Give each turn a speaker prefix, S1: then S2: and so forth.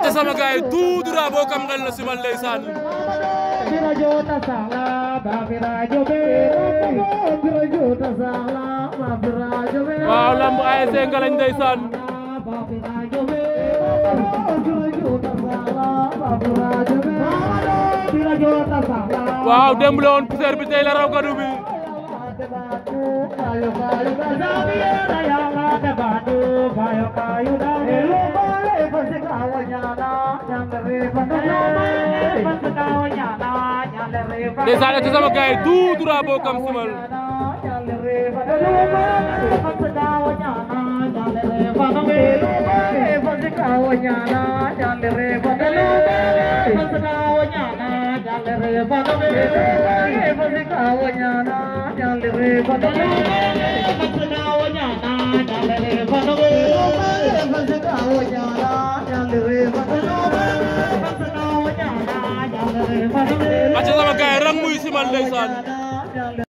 S1: te sama gaay tout droit boo kam ngel na simal ndeysaan waaw lamb ASC Ngalañ ndeysaan waaw démb la woon poussière bi tey la raw gadu bi ndeysaan te sama gaay tout droit boo kam simal acca sama gaay rang muy simal ndeysaan